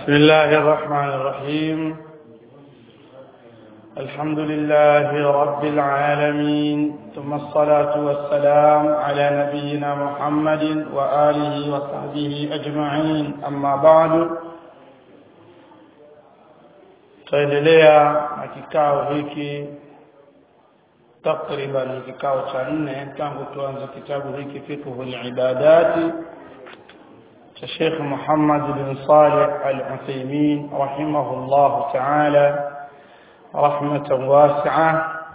بسم الله الرحمن الرحيم الحمد لله رب العالمين ثم الصلاة والسلام على نبينا محمد وآله وصحبه أجمعين أما بعد tuendelea na kikao hiki takriban kikao cha nne tangu tuanze kitabu hiki fiqhu al-ibadati cha Sheikh Muhammad bin Saleh Al-Uthaymeen rahimahullah ta'ala rahmatan wasi'a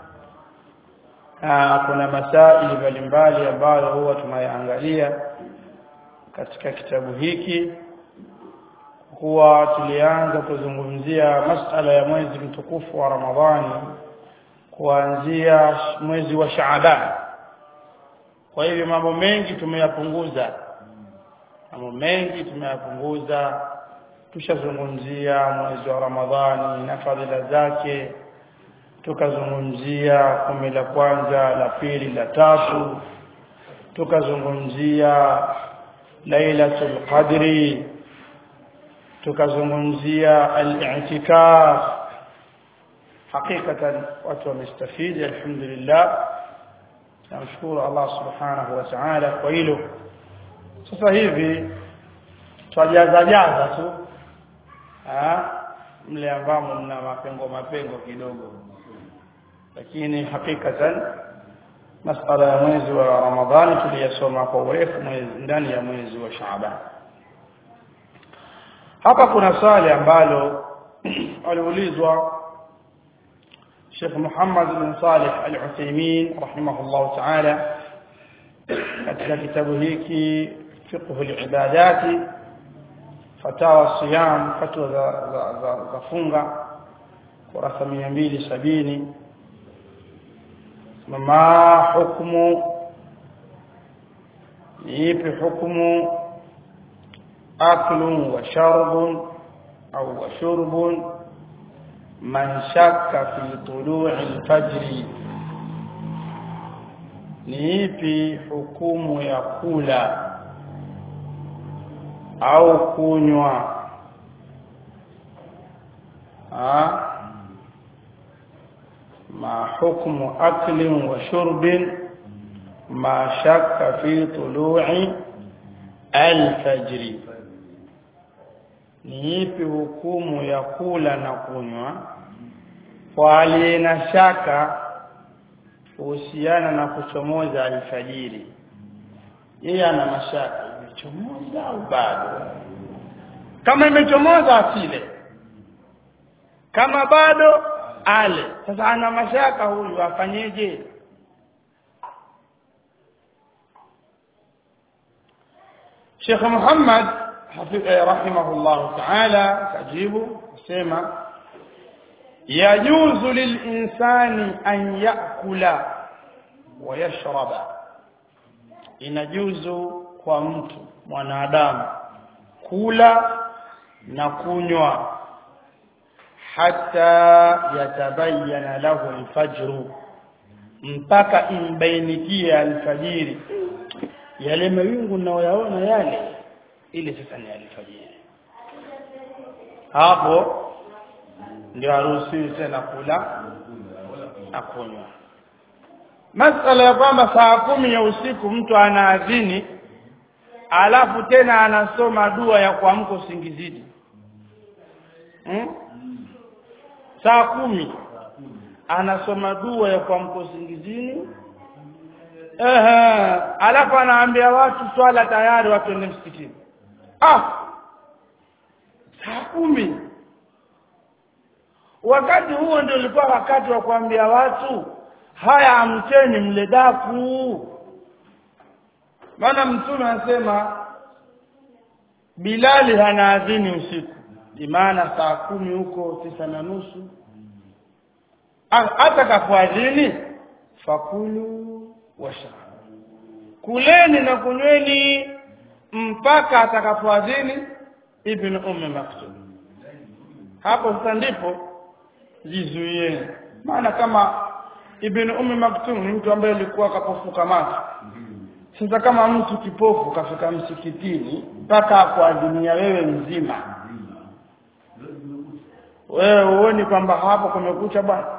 kuna masaili mbalimbali ambayo huwa tunayaangalia katika kitabu hiki huwa tulianza kuzungumzia masala ya mwezi mtukufu wa Ramadhani kuanzia mwezi wa Shaaban kwa hivyo mambo mengi tumeyapunguza mambo mengi tumeyapunguza tushazungumzia mwezi wa Ramadhani na fadhila zake tukazungumzia kumi la kwanza la pili la tatu tukazungumzia lailatul qadri tukazungumzia al-i'tikaf hakikatan watu wamestafidi alhamdulillah namshukuru Allah subhanahu wa ta'ala kwa hilo sasa hivi twajaza jaza tu ah mle ambamo mna mapengo mapengo kidogo lakini hakikatan masala ya mwezi wa Ramadhani tuliyasoma kwa urefu ndani ya mwezi wa Shaaban hapa kuna swali ambalo aliulizwa Sheikh Muhammad bin Salih Al-Uthaymeen rahimahullah ta'ala katika kitabu hiki fiqh al-ibadati fatawa siyam fatwa za za, za, za funga kurasa 270 ma hukumu ipi hukumu أكل وشرب أو وشرب من شك في طلوع الفجر ni ipi hukumu ya kula au kunywa ma hukmu aklin wa shurbin ma shakka fi tulu'i al-fajri ni ipi hukumu ya kula na kunywa kwa aliye na shaka kuhusiana na kuchomoza alfajiri yeye ana mashaka imechomoza au bado kama imechomoza asile kama bado ale sasa ana mashaka huyu afanyeje Sheikh Muhammad رحمه الله تعالى تجيب سما يجوز للإنسان أن يأكل ويشرب inajuzu kwa mtu mwanadamu kula na kunywa hata yatabayana lahu alfajru mpaka imbainikie alfajiri yale mawingu nayoyaona yale ile sasa ni alfajiri hapo ndio haruhusiwi tena kula na kunywa masala ya kwamba saa kumi ya usiku mtu anaadhini alafu tena anasoma dua ya kuamka usingizini hmm? saa kumi anasoma dua ya kuamka usingizini ehe alafu anaambia watu swala tayari watu wende msikitini ah saa kumi wakati huo ndio ulikuwa wakati wa kuambia watu haya amcheni mle daku maana mtume anasema Bilali hanaadhini usiku imana saa kumi huko tisa na nusu hata kafuadhini fakulu washrabu kuleni na kunyweni mpaka atakapoadhini ibn ummi maktum hapo sasa ndipo jizuieni maana kama ibn ummi maktum ni mtu ambaye alikuwa kapofuka macho sasa kama mtu kipofu kafika msikitini mpaka akuadhinia wewe mzima wewe uoni kwamba hapo kumekucha bwana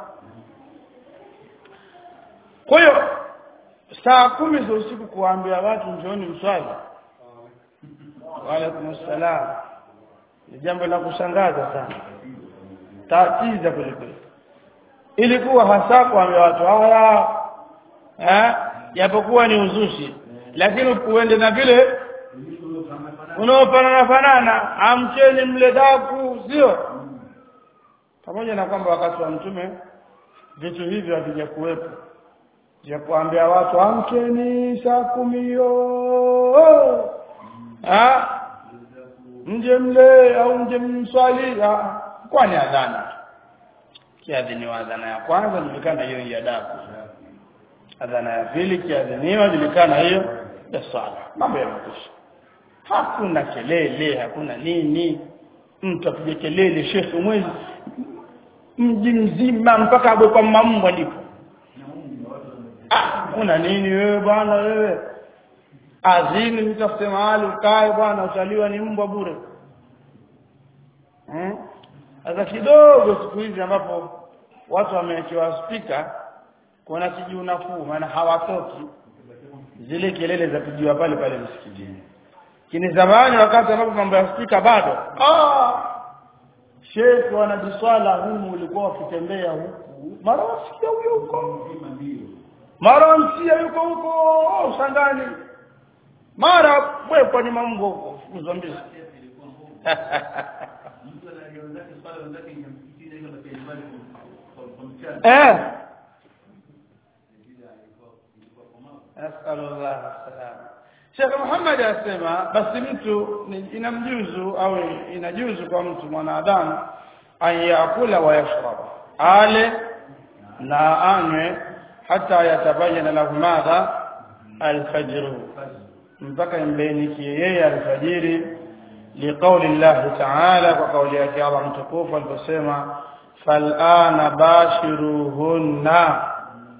kwa hiyo saa kumi za usiku kuwaambia watu njooni mswali waalaikum salam ni jambo la kushangaza sana tatiza kwelikweli ilikuwa hasa kuambia watu haya eh japokuwa ni uzushi lakini uende na vile unaofanana fanana amcheni mle daku sio pamoja na kwamba wakati wa mtume vitu hivyo havija kuwepo ya kuambia watu amkeni saa kumi hiyo ah mje mle au mje mswali ah kwani adhana kiadhiniwa adhana ya kwanza julikana hiyo ya daku adhana ya pili kiadhiniwa julikana hiyo ya sala mambo yamekwisha hakuna kelele hakuna nini mtu apige kelele shekhe mwezi mji mzima mpaka agwe kwa mambo ndipo ah una nini wewe bwana wewe azini nitafute mahali ukae bwana utaliwa ni mbwa bure hmm? sasa kidogo siku hizi ambapo watu wamewekewa spika kuna kijuu nafuu maana hawatoki zile kelele za kujiwa pale pale msikitini kini zamani wakati ambapo mambo ya spika bado ah shekhi wanajiswala humu ulikuwa wakitembea huku mara wasikia huyo huko mara msia yuko huko shangani mara wewe kwenye mambo huko fukuzwa eh nasallallahu alaihi Sheikh Muhammad asema basi mtu inamjuzu au inajuzu kwa mtu mwanadamu ayakula wa yashrab ale na anywe hata yatabayana lahu madha alfajr mpaka imbainikie yeye alfajiri liqauli Allah ta'ala kwa kauli yake Allah mtukufu aliposema fal'ana bashiruhunna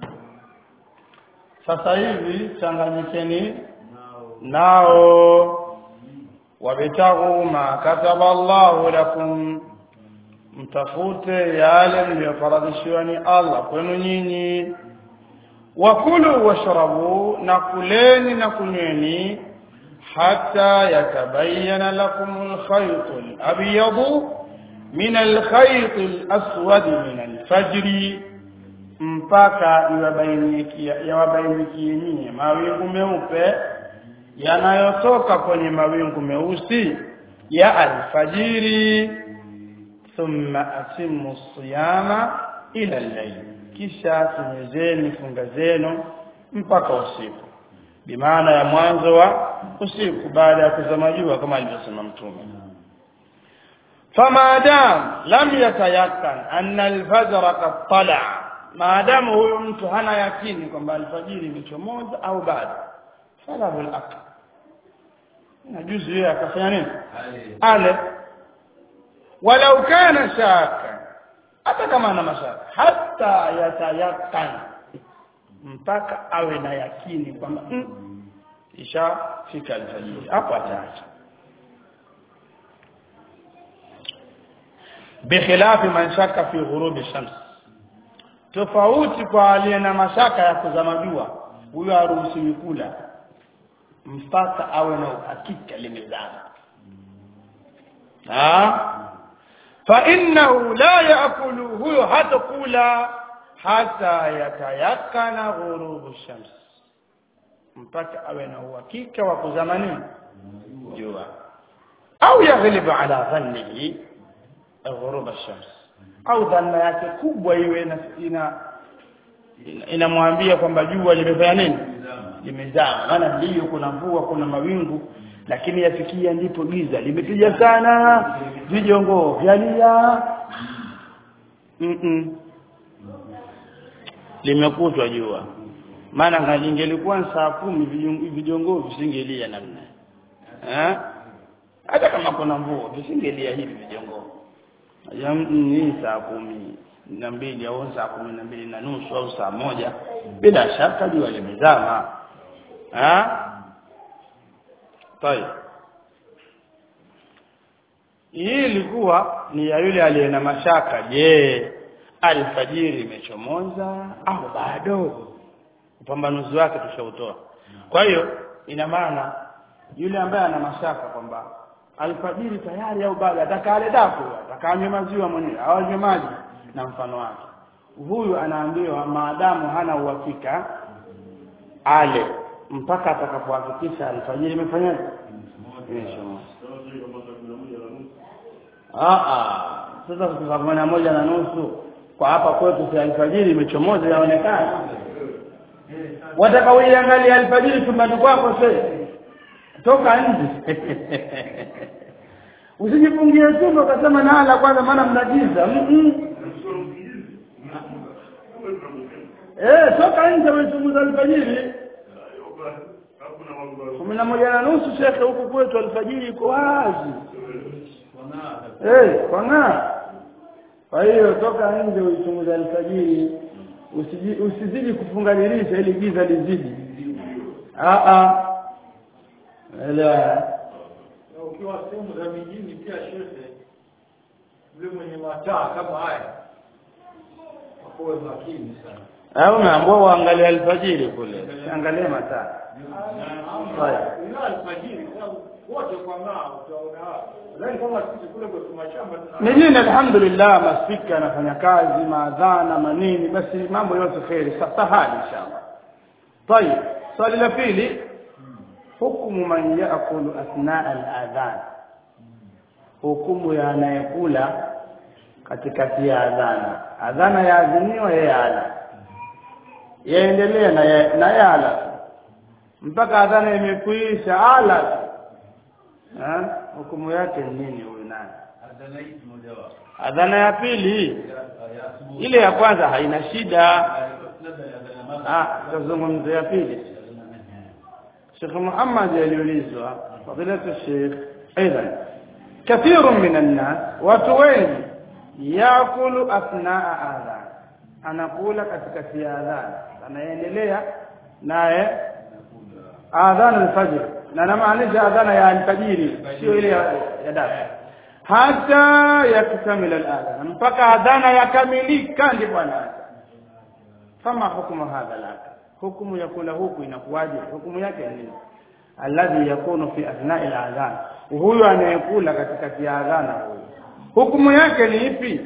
sasa hivi changanyikeni nao wabtaghu ma kataba Allahu lakum mtafute yale mliyofaradhishiwa ni Allah kwenu nyinyi wakulu washrabu na kuleni na kunyweni hata yatabayyana lakum alkhayt alabyad min alkhayt alaswad min alfajr mpaka iwabainikie yawabainikie nyinyi mawingu meupe yanayotoka kwenye mawingu meusi ya alfajiri thumma atimmu siyama ila al-layl kisha timizeni funga zenu mpaka usiku bimaana ya mwanzo wa usiku baada ya kuzama jua kama alivyosema mtume famadam lam yatayakkan anna al-fajr qad tala maadamu huyo mtu hana yakini kwamba alfajiri imechomoza au bado falahu al-aql najuzu yeye akafanya nini ale walau kana shaka hata kama ana mashaka hata yatayakan mpaka awe na yakini kwamba mm, ishafika alfajiri hapo ataacha bikhilafi man shaka fi ghurubi shams tofauti kwa aliye na mashaka ya kuzama jua huyo haruhusiwi kula mpaka awe na uhakika limezama fa innahu la yaakulu huyo hatakula hata yatayakana ghurubu shams mpaka awe na uhakika wa kuzama nini jua au yaghlibu ala dhannihi ghurub shams au dhanna yake kubwa iwe ina inamwambia ina kwamba jua limefanya nini limezama maana ndio kuna mvua kuna mawingu lakini yafikia ndipo giza limepiga sana vijongo vyalia mm -mm. limekutwa jua maana lingelikuwa saa kumi vijongo visingelia namna eh hata kama kuna mvua visingelia hivi vijongo ni saa kumi na mbili au saa kumi na mbili na nusu au saa moja bila shaka jua limezama ha طيب hii ilikuwa ni ya yule aliye na mashaka je alfajiri imechomoza au bado upambanuzi wake tushautoa kwa hiyo ina maana yule ambaye ana mashaka kwamba alfajiri tayari au bado atakale daku atakanywe maziwa mwenyewe au anywe maji na mfano wake huyu anaambiwa maadamu hana uhakika ale mpaka atakapohakikisha alfajiri imefanyaje imechomoza ah ah sasa kutoka kumi na moja na nusu kwa hapa kwetu si alfajiri imechomoza yaonekana wataka uiangalia alfajiri chumbani kwako sasa toka nje usijifungie chumba ukasema nala kwanza maana mnagiza mm -mm. eh toka nje umechunguza alfajiri kumi na moja na nusu shekhe huku kwetu alfajiri iko wazi eh kwang'aa kwa hiyo toka nje uichunguza alfajiri usiji- usizidi kufunga dirisha ili giza lizidi ah ah elewa na ukiwa sehemu za mijini pia shehe yule mwenye mataa kama haya wakuwe makini sana au unaambiwa uangalie alfajiri kule angalie mataa ila alfajiri kwa sababu wote kwa ng'aa utaona hapo lakini kama sisi kule kwetu mashamba tuna mijini alhamdulillah maspika yanafanya kazi maadhana manini basi mambo yote kheri sa- sahali inshallah طيب swali la pili hukumu man yaakulu athnaa aladhan hukumu ya anayekula katikati ya adhana adhana yaadhiniwa yeye ala yaendelea na ye- na yeye ala tu. mpaka adhana imekuisha ala tu. Eh? hukumu yake ni nini huyu nani adhana ya pili ile ya kwanza haina shida ah tazungumzo ya pili Sheikh Muhammad aliulizwa fadilatu Sheikh aidan كثير من الناس watu wengi yakulu athnaa adhan anakula katikati ya adhan anaendelea naye adhan alfajr na namaanisha adhana ya alfajiri sio ile ya ya dafa hata yaktamila aladhan mpaka adhana yakamilika ndipo anaacha fama hukumu hadha laka hukumu ya kula huku inakuwaje hukumu yake ni nini alladhi yakunu fi athnai aladhan huyu anayekula katikati ya adhana huyu hukumu yake ni ipi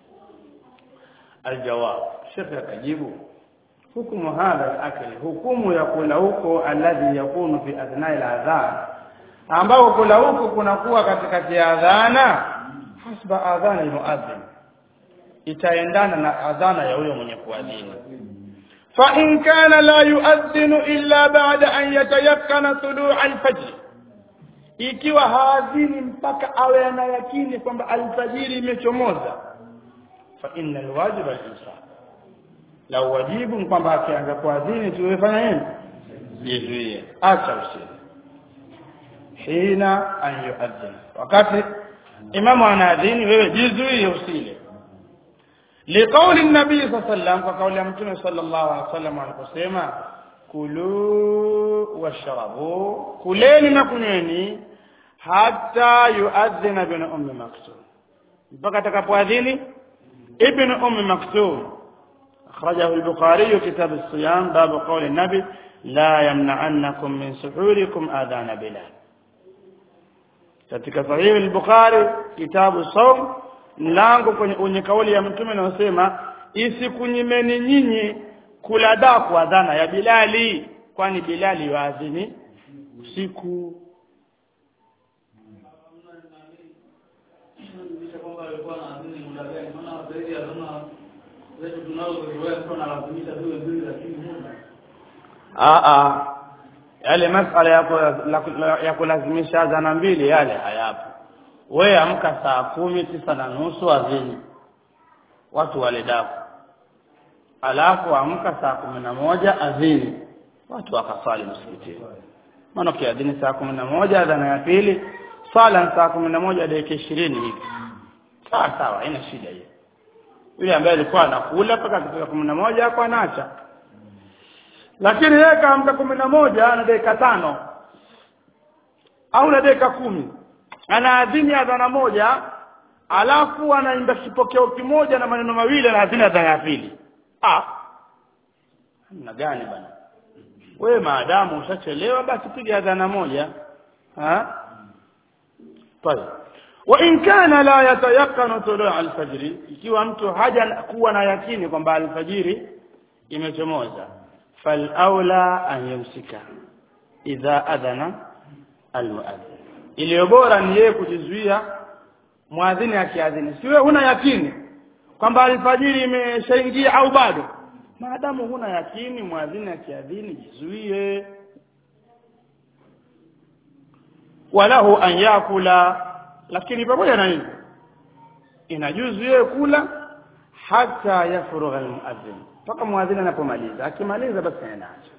aljawab shekhe akajibu hukumu hadha alakli hukumu ya kula huko alladhi yakunu fi athnai aladhan ambao kula huko kunakuwa katikati ya adhana hasba adhana almuadhin itaendana na adhana ya huyo mwenye kuadhini fa in kana la yuadhinu illa ba'da an yatayakkana tulu' alfajr ikiwa haadhini mpaka awe ana yakini kwamba alfajiri imechomoza fa inna alwajiba al-imsak la wajibu ni kwamba akianza kuadhini tuwefanya nini jizuie acha usile hina an yuadhin wakati imamu anaadhini wewe jizuie usile لقول النبي صلى الله عليه وسلم وقول متى صلى الله عليه وسلم aliposema kulu washrabu kuleni na kunyweni hata yuadhina ibn ummi maktum mpaka atakapoadhini ibn ummi maktum أخرجه البخاري كتاب الصيام باب قول النبي لا يمنعنكم من سحوركم آذان بلال katika sahihi al-Bukhari kitabu saum mlango kwenye kwenye kauli ya mtume anasema isikunyimeni nyinyi kula daku adhana ya Bilali kwani Bilali waadhini usiku Aa, yale masala yako ya kulazimisha adhana mbili yale hayapo. Wewe amka saa kumi tisa na nusu adhini, watu wale daku, alafu amka saa kumi na moja adhini, watu wakaswali msikitini. Maana ukiadhini saa kumi na moja adhana ya pili, swala ni saa kumi na moja dakika ishirini hivi, sawa sawa, haina shida hiyo. Yule ambaye alikuwa anakula mpaka kufika kumi na moja hapo anaacha lakini yeye kaamka kumi na moja na dakika tano au na dakika kumi anaadhini adhana moja alafu anaimba kipokeo kimoja na maneno mawili na hazina adhana ya pili ah namna gani bana wewe maadamu ushachelewa basi piga adhana moja ha طيب وان كان لا يتيقن طلوع الفجر ikiwa mtu haja kuwa na yakini kwamba alfajiri imechomoza fal aula an yumsika idha adhana almuadhin iliyo bora ni yeye kujizuia mwadhini akiadhini siwe huna yakini kwamba alfajiri imeshaingia au bado maadamu huna yakini mwadhini akiadhini jizuie walahu an yakula lakini pamoja na hivyo inajuzu yeye kula hata yafurugha almuadhin mpaka mwadhini anapomaliza akimaliza basi anaacha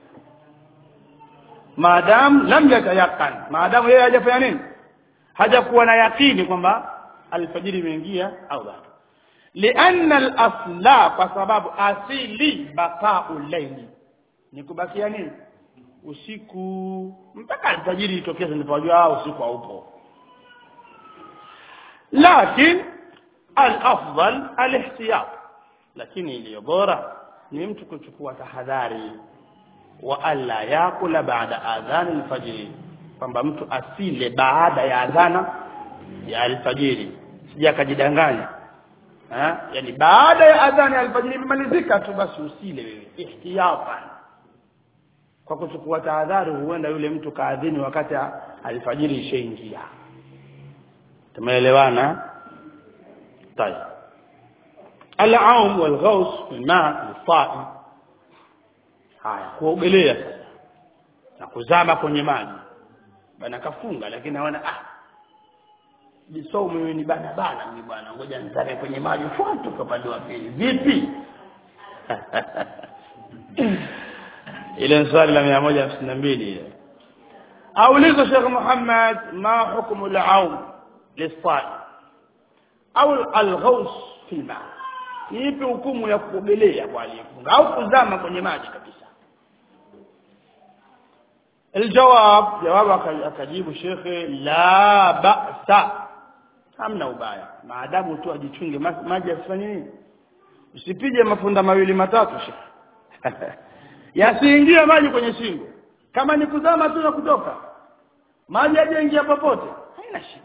maadamu lam yatayakan maadamu yeye hajafanya nini hajakuwa na yakini kwamba alfajiri imeingia au bado lianna al-asla kwa sababu asili baqa'u layli ni kubakia nini usiku mpaka alfajiri itokee tunapojua usiku haupo lakini al-afdal al-ihtiyat lakini iliyo bora ni mtu kuchukua tahadhari wa alla yakula baada adhan al-fajr kwamba mtu asile baada ya adhana ya alfajiri sija akajidanganya eh yani baada ya adhana ya alfajiri imemalizika tu basi usile wewe ihtiyatan kwa kuchukua tahadhari huenda yule mtu kaadhini wakati alfajiri ishaingia tumeelewana طيب العوم والغوص في الماء للصائم haya kuogelea sasa na kuzama kwenye maji bana kafunga lakini naona ah jisomo mimi ni bana bana mimi bwana ngoja nitake kwenye maji fuatu kwa pande wa pili vipi ile swali la 152 ile auliza Sheikh Muhammad ma hukumu al-aum lis-sa'i au al-ghaus fi al-ma ipi hukumu ya kuogelea kwa aliyefunga au kuzama kwenye maji kabisa الجواب جواب akajibu shekhe la ba'sa hamna ubaya maadamu tu ajichunge maji asifanye nini usipige mafunda mawili matatu shekhe yasiingie maji kwenye shingo kama ni kuzama tu na kutoka maji hajaingia popote haina shida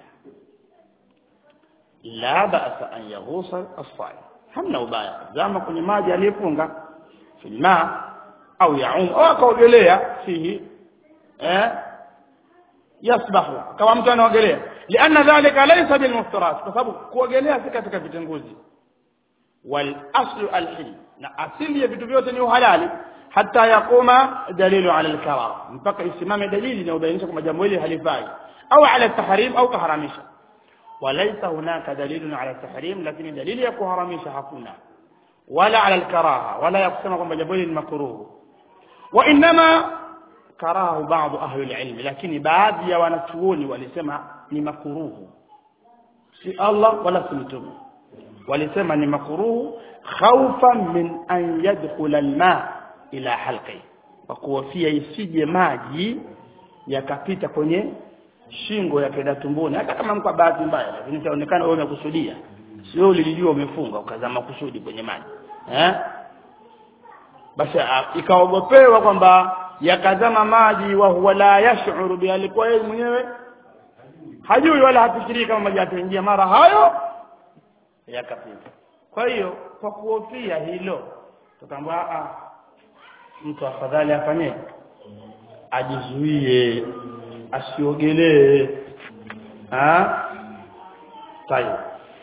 la ba'sa an yaghusa as-sa'i hamna ubaya zama kwenye maji aliyefunga filma au yaum au akaogelea fihi eh yasbahu kama mtu anaogelea lianna dhalika laysa bil muftarat kwa sababu kuogelea si katika vitanguzi wal aslu al hil na asili ya vitu vyote ni uhalali hata yakuma dalilu ala al karam mpaka isimame dalili inayobainisha kwamba jambo hili halifai au ala tahrim au kaharamisha وليس هناك دليل على التحريم لكن دليل يكون حراميش hakuna ولا على الكراهه ولا يقسم kwamba jambo hili ni makruh وانما karahu baadhi ahli alilm lakini baadhi ya wanachuoni walisema ni makuruhu si Allah wala si mtume walisema ni makuruhu khawfan min an yadkhula alma ila halqi kwa kuhofia isije maji yakapita kwenye shingo yakaenda tumboni hata kama mko bahati mbaya lakini itaonekana wewe umekusudia sio ulilijua umefunga ukazama kusudi kwenye maji eh basi ikaogopewa kwamba yakazama maji wa huwa la yash'uru bi alikuwa yeye mwenyewe hajui wala hafikiri kama maji yataingia mara hayo yakapita kwa hiyo kwa kuhofia hilo tukaambia a mtu afadhali afanye ajizuie asiogelee ah tayo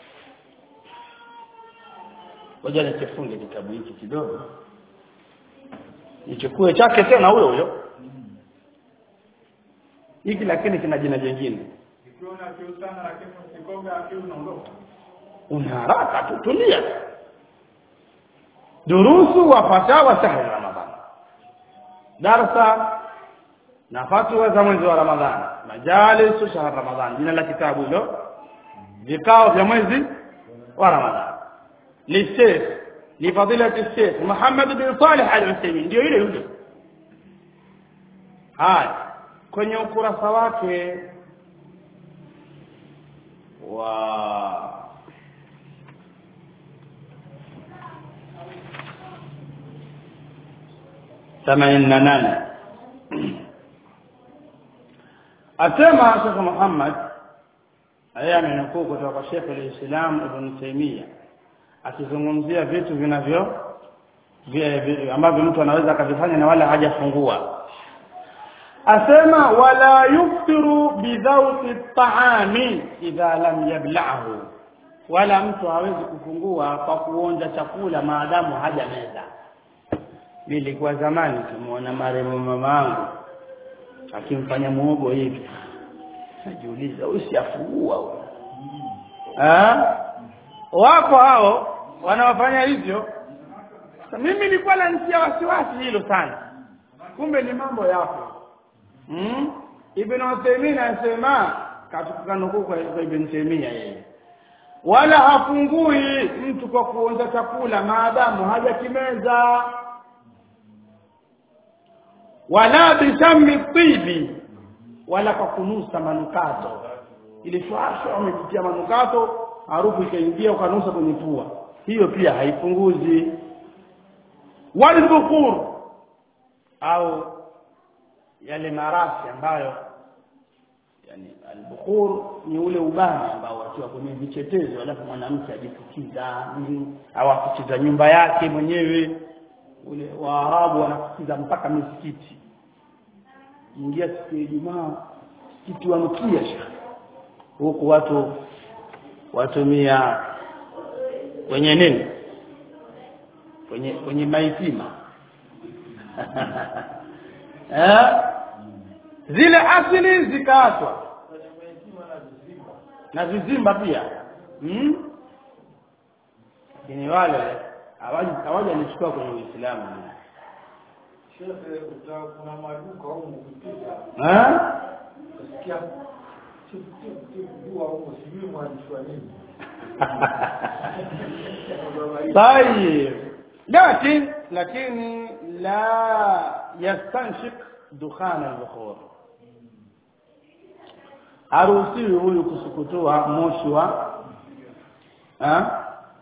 ngoja nikifunge kitabu hiki kidogo nichukue chake tena huyo huyo hiki lakini kina jina jingine Ukiona kiu sana lakini usikonga kiu unaondoka. una haraka tu tulia durusu wa fatawa shahri ramadhan darsa na fatwa za mwezi wa ramadhan majalis shahri ramadhan jina la kitabu hilo vikao vya mwezi wa ramadhan ni sheikh ni fadilati sheikh Muhammad bin Salih al-Uthaymeen ndio ile yule haya kwenye ukurasa wake wa 88 asema Sheikh Muhammad aya amenukuu kutoka kwa Sheikh al-Islam Ibn Taymiyyah akizungumzia vitu vinavyo ambavyo mtu anaweza akavifanya na wala hajafungua asema wala yuftiru bidhawti at-ta'ami idha lam yabla'hu wala mtu hawezi kufungua kwa kuonja chakula maadamu hajameza nilikuwa zamani tumuona marehemu mamangu akimfanya muogo hivi najiuliza usiafungua huyo ah wako hao wanaofanya hivyo mimi nilikuwa nanitia wasiwasi hilo sana kumbe ni mambo yapo hmm? ibn Uthaymeen anasema katika nukuu kwa ibn Taymiyyah yeye wala hafungui mtu kwa kuonja chakula maadamu hajakimeza wala bishammi tibi wala kwa kunusa manukato ili shwashwa umejitia manukato harufu ikaingia ukanusa kwenye pua hiyo pia haipunguzi walbukhur au yale marasi ambayo yani albukhur ni ule ubani ambao wakiwa kwenye vichetezo alafu mwanamke ajifukiza au afukiza nyumba yake mwenyewe ule waarabu wanafukiza mpaka misikiti ingia siku ya Ijumaa msikiti wanukia huku watu watumia kwenye nini kwenye kwenye maitima eh zile asili zikaachwa na vizimba pia hmm? lakini wale hawaja nichukua kwenye Uislamu Shehe, uta- kuna maduka huko ukipita eh utasikia tip tip tip dua huko sijui mwanishwa nini. طيب لكن لكن لا يستنشق دخان البخور haruhusiwi huyu kusukutua moshi wa ha?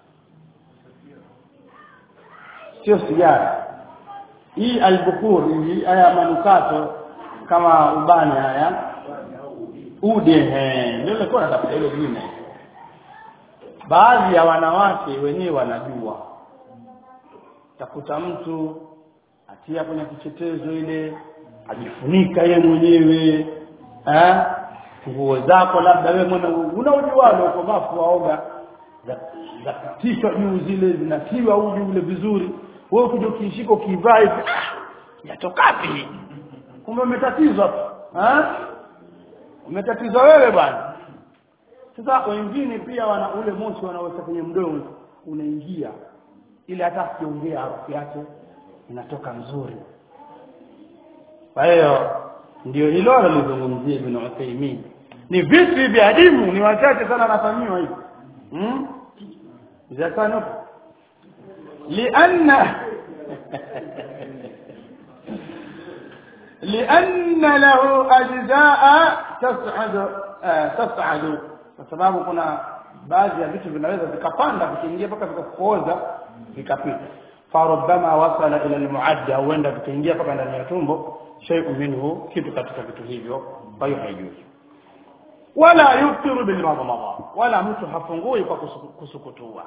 sio sigara hii albukhur hii haya manukato kama ubani haya ude he ndio nilikuwa natafuta hilo jina baadhi ya wanawake wenyewe wanajua takuta mtu atia kwenye kichetezo ile ajifunika ye mwenyewe eh nguo zako labda wewe mwana unaojualo uko bafu waoga za za tishwa juu zile zinatiwa uji ule vizuri wewe kuja ukishika ukivaa hivi ah, yatokapi kumbe umetatizwa tu eh umetatizwa wewe bwana sasa wengine pia wana ule moshi wanaoweka kwenye mdomo unaingia ili hata akiongea harufu yake inatoka nzuri kwa hiyo ndio hilo alilozungumzia Ibn Uthaymeen ni vitu hivi adimu ni wachache sana wanafanyiwa hivi hmm? zakano lianna لأن له أجزاء تصعد آه تصعد kwa sababu kuna baadhi ya vitu vinaweza vikapanda vikiingia mpaka vikakooza vikapita farubama wasala ila almuadda huenda vikaingia mpaka ndani ya tumbo shay'un minhu kitu katika vitu hivyo kwa hiyo haijuzi wala yuftiru bil madmada wala mtu hafungui kwa kusuku- kusukutua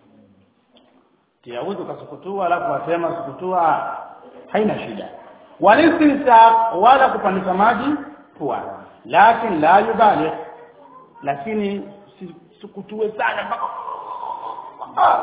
tiauzi ukasukutua alafu wasema sukutua haina shida walistinsaq wala kupandisha maji pua lakini la yubaligh lakini si- sukutue sana mpaka Ah.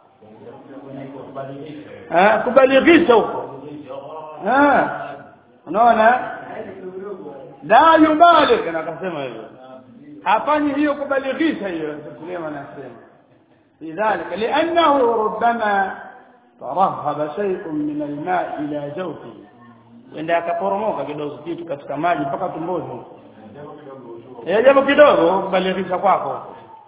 eh kubalighisha huko eh unaona la yubaligh na akasema hivyo hafanyi hiyo kubalighisha hiyo Suleiman anasema lidhalika li'annahu rubbama tarahhaba shay'un min al-ma' ila jawfihi wenda akaporomoka kidogo kitu katika maji mpaka tumboni huko eh jambo kidogo kubalighisha kwako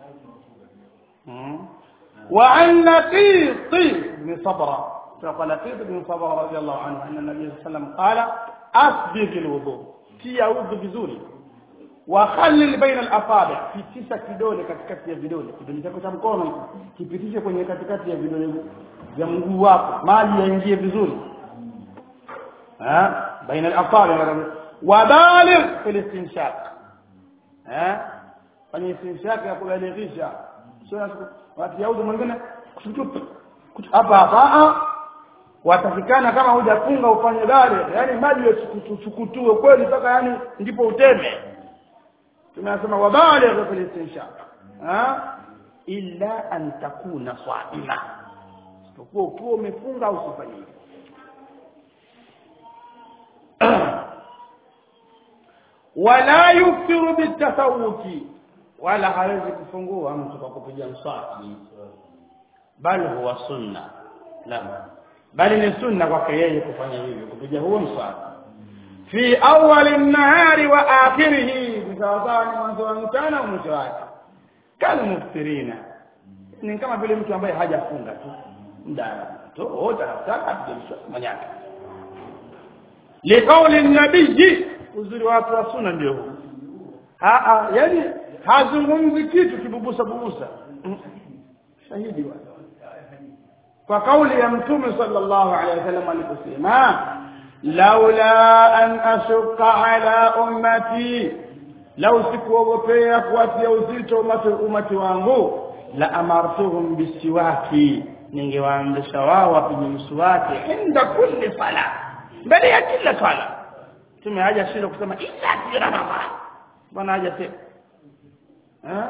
mm. wa an laqit bin sabra فقال لقيط بن صبر رضي الله عنه أن النبي صلى الله عليه وسلم قال أسبغ الوضوء تي أوض vizuri wakhallil baina al-asabi pitisha kidole katikati ya vidole kidole chako cha mkono kipitishe kwenye katikati ya vidole vya mguu wako maji yaingie vizuri ها بين الاصابع وبالغ في الاستنشاق ها fanya istinshaq ya kubalighisha sio watu yaudu mwingine hapa hapa watakikana kama hujafunga ufanye baligh yani maji yachukutue kweli mpaka yani ndipo uteme tunasema wabaligh fil istinshaq ha illa an takuna saima isipokuwa ukiwa umefunga au usifanye hivyo wala yukthiru bitasawuki wala hawezi kufungua mtu kwa kupiga mswaki bali huwa sunna la bali ni sunna kwake yeye kufanya hivyo kupiga huo mswaki fi awali nahari wa akhirihi sawasawa ni mwanzo wa mchana au mwisho wake kal muftirina ni kama vile mtu ambaye hajafunga tu muda to wote anataka apige mswaki mwenyewe liqauli nabii uzuri wa watu wa sunna ndio huu a yani hazungumzi kitu kibubusa bubusa shahidi wa kwa kauli ya mtume sallallahu alaihi wasallam aliposema laula an ashuqa ala ummati lau sikuogopea kuwatia uzito umati, umati wangu la amartuhum bisiwaki ningewaamrisha wao wapige mswaki inda kulli sala mbele ya kila swala mtume haja shinda kusema illa fi ramadhan bwana haja sema eh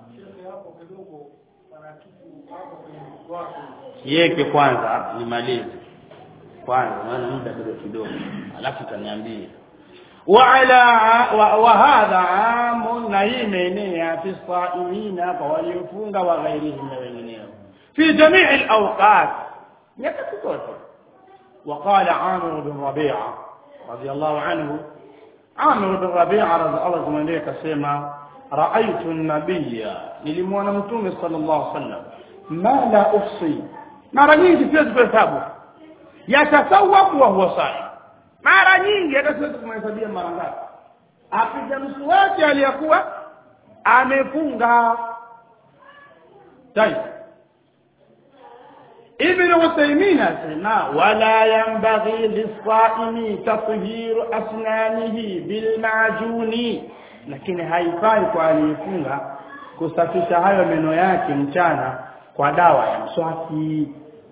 yeke kwanza nimalize kwanza maana muda bado kidogo alafu utaniambia وعلى وهذا عام na hii imeenea fi saimina kwa waliofunga wa ghairihim na wengineo fi jamii alawqat nyakati zote وقال عامر بن ربيعه رضي الله عنه عامر بن ربيعه رضي الله عنه كسمه رايت النبي nilimwona mtume sallallahu alaihi wasallam ma la ufsi mara nyingi siwezi kuhesabu yatasawwabu wa huwa saim mara nyingi hata siwezi kumhesabia mara ngapi apiga mswaki aliyakuwa amefunga tayeb ابن عثيمين اسمع ولا ينبغي للصائم تطهير اسنانه بالمعجون lakini haifai kwa aliyefunga kusafisha hayo meno yake mchana kwa dawa ya mswaki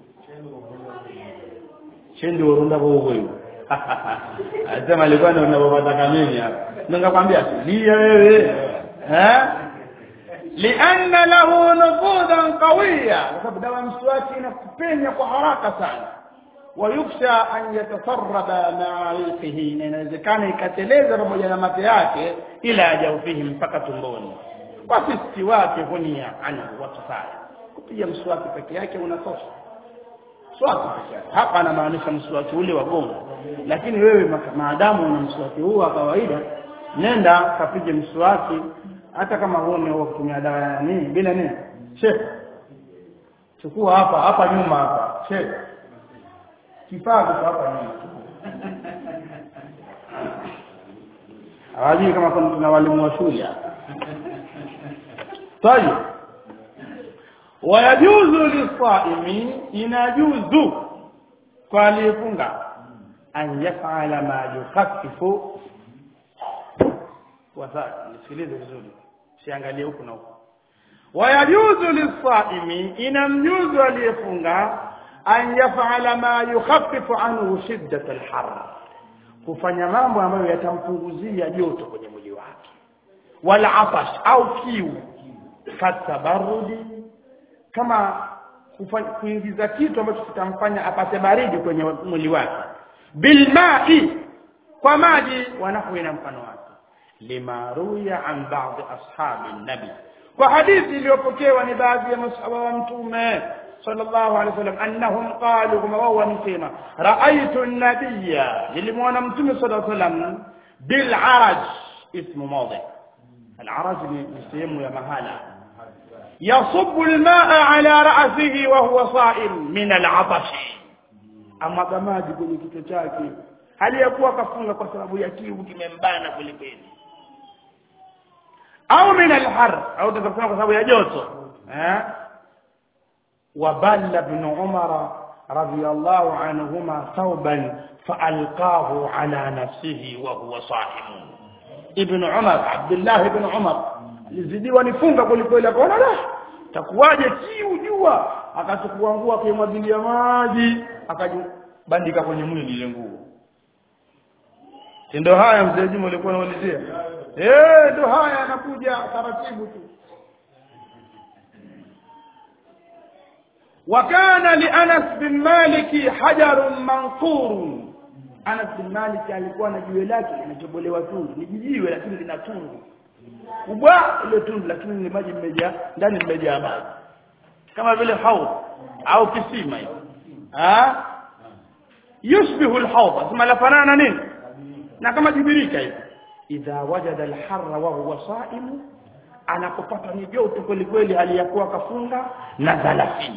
chendo urunda bogo Anasema alikuwa ndio unapopata mimi hapa. Ningekwambia tulia wewe. Eh? Lianna lahu nufudan qawiya. Kwa sababu dawa mswaki inakupenya kwa haraka sana. Wayuksha an yatasarraba ma'a riqihi, na inawezekana ikateleza pamoja na mate yake ila ajaufihi mpaka tumboni. Kwa sisi wake hunia anhu wa kifaya. Kupiga mswaki peke yake unatosha mswaki peke yake hapa anamaanisha mswaki ule wa gongo lakini wewe maadamu una mswaki huu wa kawaida nenda kapige mswaki hata kama huo ni wa kutumia dawa ya nini bila nini sheikh chukua hapa hapa nyuma hapa sheikh kifaa kiko hapa nyuma hawajui kama kuna tuna walimu wa shule طيب wayajuzu lisaimi inajuzu kwa aliyefunga an yafala ma yukhaffifu wasa nisikilize vizuri siangalie huku na huku wayajuzu lisaimi inamjuzu aliyefunga an yafala ma yukhaffifu anhu shiddat alhar kufanya mambo ambayo yatampunguzia joto kwenye mwili wake wala atash au kiu katabarudi kama kuingiza kitu ambacho kitamfanya apate baridi kwenye mwili wake bilma'i kwa maji wanahu na mfano wake lima ruya an ba'd ashabi nabi kwa hadithi iliyopokewa ni baadhi ya masahaba wa mtume sallallahu alaihi wasallam annahum qalu kama wao wamsema raaitu an-nabiyya nilimwona mtume sallallahu alaihi wasallam bil araj ismu mawdi al araj ni sehemu ya mahala يصب الماء على رأسه وهو صائم من العطش ama maji kwenye kichwa chake hali ya kuwa kafunga kwa sababu ya kiu kimembana kwelikweli au min alhar au tukasema kwa sababu ya joto eh waballa ibn umar radiyallahu anhuma thawban faalqahu ala nafsihi wa huwa saimun ibn umar abdullah ibn umar alizidiwa nifunga kulikweli akaona la takuwaje kiu jua akachukua nguo akaimwagilia maji akajibandika kwenye mwili ile nguo ndio haya mzee Juma ulikuwa unaulizia eh ndio haya anakuja taratibu tu وكان لأنس بن مالك حجر منقور Anas bin Malik alikuwa na jiwe lake linatobolewa tundu ni jiwe lakini lina tundu kubwa ile tundu lakini ni maji mmejaa ndani mmejaa maji kama vile haud au kisima hiyo ah yushbihu alhawd asema lafanana nini na kama jibirika hivi idha wajada alharra wa huwa sa'im anapopata ni joto kweli kweli hali ya kuwa kafunga na thalathini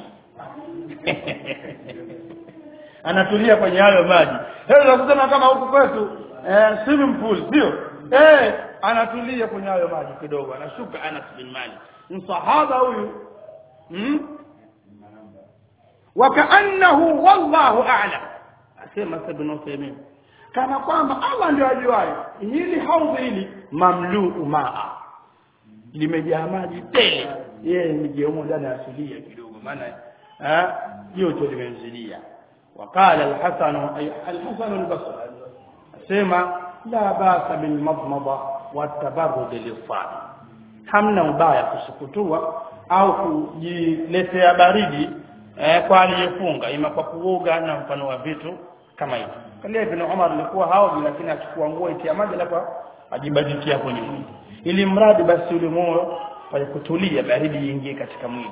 anatulia kwenye hayo maji hebu unasema kama huku kwetu eh, swimming pool sio eh anatulia kwenye hayo maji kidogo anashuka Anas bin Malik msahaba huyu hmm? wakaannahu wallahu a'lam asema ibn Uthaymeen kana kwamba Allah ndio ajuaye hili haudhi hili mamluu maa limejaa maji tele yeye nijiomo ndani asilia kidogo maana eh joto limemzidia وقال الحسن أي الحسن البصري سيما لا باس بالمضمضة والتبرد للصائم hamna ubaya kusukutua au kujiletea baridi eh, kwa aliyefunga ima kwa kuoga na mfano wa vitu kama hivyo kalia ibn Umar alikuwa haogi lakini achukua nguo itia maji alafu ajibadikia kwenye mwili ili mradi basi ule moyo pale kutulia baridi iingie katika mwili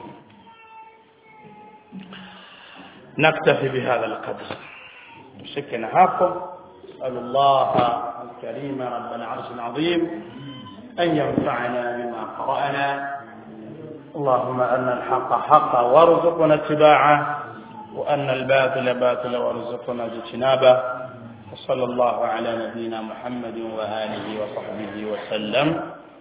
نكتفي بهذا القدر شكنا هاكم أسأل الله الكريم رب العرش العظيم أن ينفعنا بما قرأنا اللهم أن الحق حقا وارزقنا اتباعه وأن الباطل باطلا وارزقنا اجتنابه وصلى الله على نبينا محمد وآله وصحبه وسلم